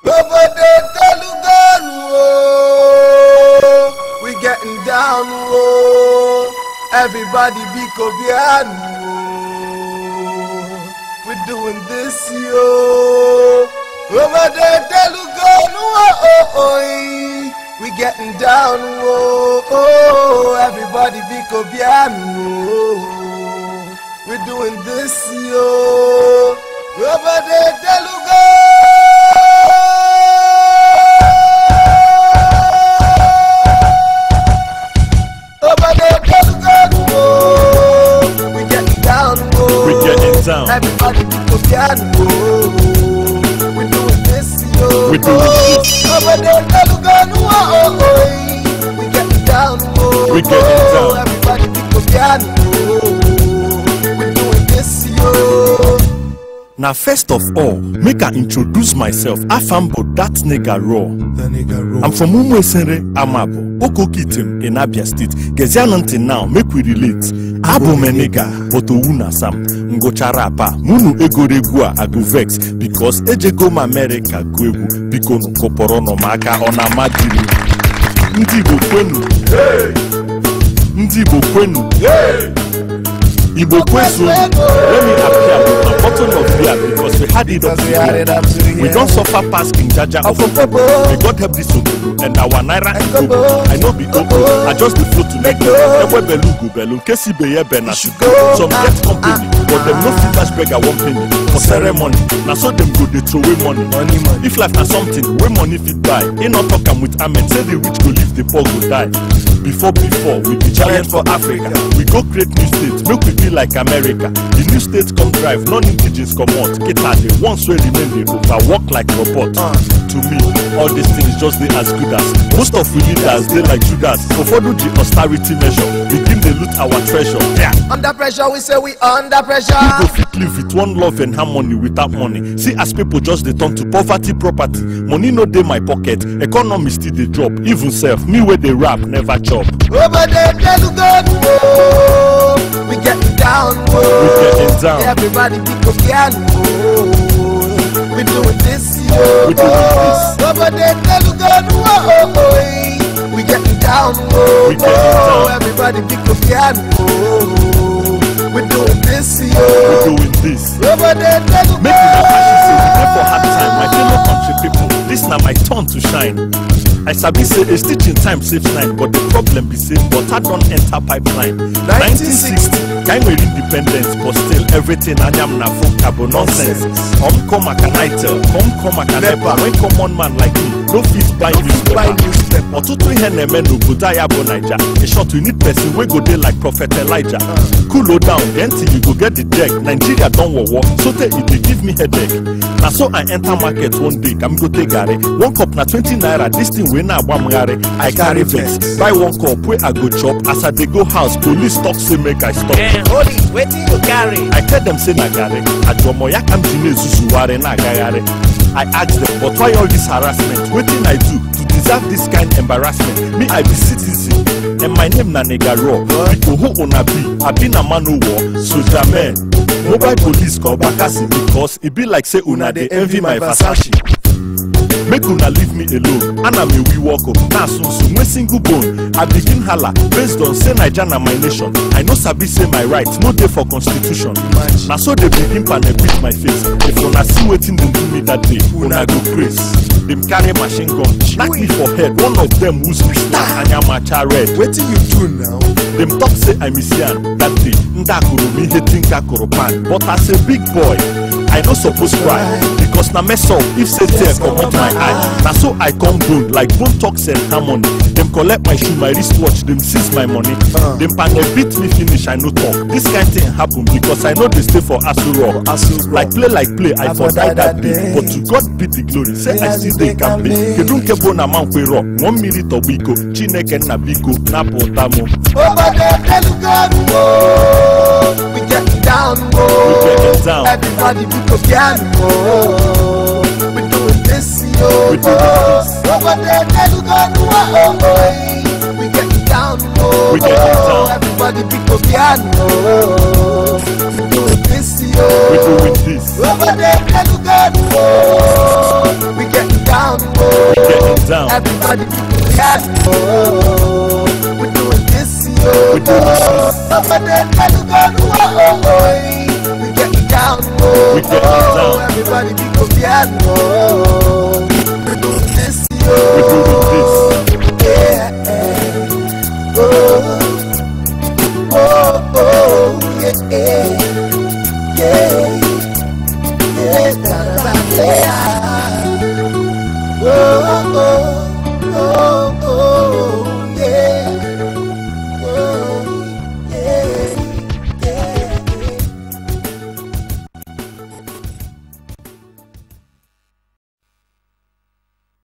Obodo Teluganu, oh, we getting down, oh. Everybody be Kobianu, oh. We doing this, yo. Obodo Teluganu, oh, oh, oh, we getting down, oh, oh. Everybody be Kobianu, oh. We doing this, yo. Obodo Teluganu. Obodo Teluganu, oh. We getting down, oh. We getting down. Everybody be Kobianu, oh. We doing this, yo. We doing this. Obodo Teluganu, oh, oh, oh. We getting down, oh. We getting down. Everybody be Kobianu, oh. We doing this, yo. Now, first of all, make I introduce myself. Afambo, that nigga raw. The nigga roll. I'm from Umwesere, Amabo, Okokitim in Abia State. Gezian until now, make we relate. Abo me nigga, but Owuna Sam. Ngochara apa, munu egoregwu a ago vex because ejego m America go egwu biko nu koporo no maka ọ na amadiri. Ndị Igbo kwenu. Ndị Igbo kwenu. Igbo kwesu. Let me appear with my bottle of beer because we had it up to Because we had it here. up to here. We don't suffer past King Jaja of Ofofobo. May God help this obodo and our naira and Ekobo. kobo. I know be open. I just the flow to make Ego. Ewe belu go belu. Kesi be ye be na should shugo. go. Some get company, but them no fit dash beggar one penny for ceremony. Na so them go dey throw away money. Money, money. If life na something wey money fit buy, e no talk am with amen. Say the rich go live, the poor go die. Before before we be giant for Africa. We go create new states, make we be like America. The new states come drive, non-indigens comot. Kita the ones wey remain dey overwork like robot. Uh. To me, all these things just dey as good as. Most of we leaders dey like Judas. Ụfọdụ ji austerity measure, begin dey loot our treasure. Yeah. Under pressure, we say we under pressure. Who go fit live with one love and harmony without money? See as people just dey turn to poverty property. Money no dey my pocket, economy still dey drop. Even self, me wey dey rap never chop. Over there, Teluganu, oh. We getting down, oh. We getting down. Everybody be Kobianu, oh. We doing this, yo. We doing this. Over there, Teluganu, oh, oh, oh. We getting down, oh. We getting down. Everybody be Kobianu, oh. We doing this, We yo. doing this. Over there, Teluganu. Make una passion say we dey for hard time, my fellow country people. This na my turn to shine. I sabi say a stitch in time saves nine, but the problem be say water don enter pipeline. 1960, kind wey independence, but still everything anyam na folk cabo nonsense. Come come akanaita, come come akanepa. When common man like me no fit buy buy newspaper. newspaper. ọtụtụ ihe na-eme n'obodo anyị bụ naija in short we need person wey go dey like prophet elijah cool down then till you go get the check nigeria don wowo sotey e dey give me headache na so i enter market one day ka m go take garri one cup na twenty naira dis thing wey na-agba m garri i carry vex buy one cup wey i go chop as i dey go house police talk say make i stop. Holy, wetin you carry? I tell them say na garri ajuomo ya ka m ji na-ezuzugharị na-agagharị I ask them but why all this harassment wetin I do to deserve this kind embarrassment me I be citizen and my name na nigga raw biko who una be abi na man o war soja men mobile police call bakasi because e be like say una dey envy my versace. make una leave me alone ana m ewi work o na asusu nwe single bone i begin hala based on say naija na my nation i no sabi say my right no dey for constitution na so dey begin panegrit my face if una see wetin dem do me that day una go praise dem carry machine gun knack me for head one of dem wound me star anyamacha red Wetin you do now? dem talk say i miss yan that day ndị akụrụ m ihe tinka kụrụ pan but as a big boy i no suppose cry because na mess up if say tear comot my eye na so i come bone like bone talk send harmony dem collect my shoe my wristwatch dem seize my money Uh. dem panel beat me finish i no talk this kind thing happen because i no dey stay for aso rock Aso Rock. like play like play i I for for die die that that day day. but to god be the glory say i still dey kampe kedu nke bụ na mankwero ṅụọ mmiri tọgbọ iko chineke nna biko napụta m Over there, Teluganu, oh. We getting down, oh. We getting down. Everybody be Kobianu, oh. We doing this, yo. We doing this. Over there, Teluganu, oh, oh, oh. We getting down, oh. We getting down. Everybody be Kobianu, oh. We doing this, yo. we doing this Over there, Teluganu, oh. We getting down, Everybody be glad, oh. We're doing this, yo. We do this. Somebody tell you God, oh, oh, oh. We get down, oh. We get oh. down. Everybody be glad, oh.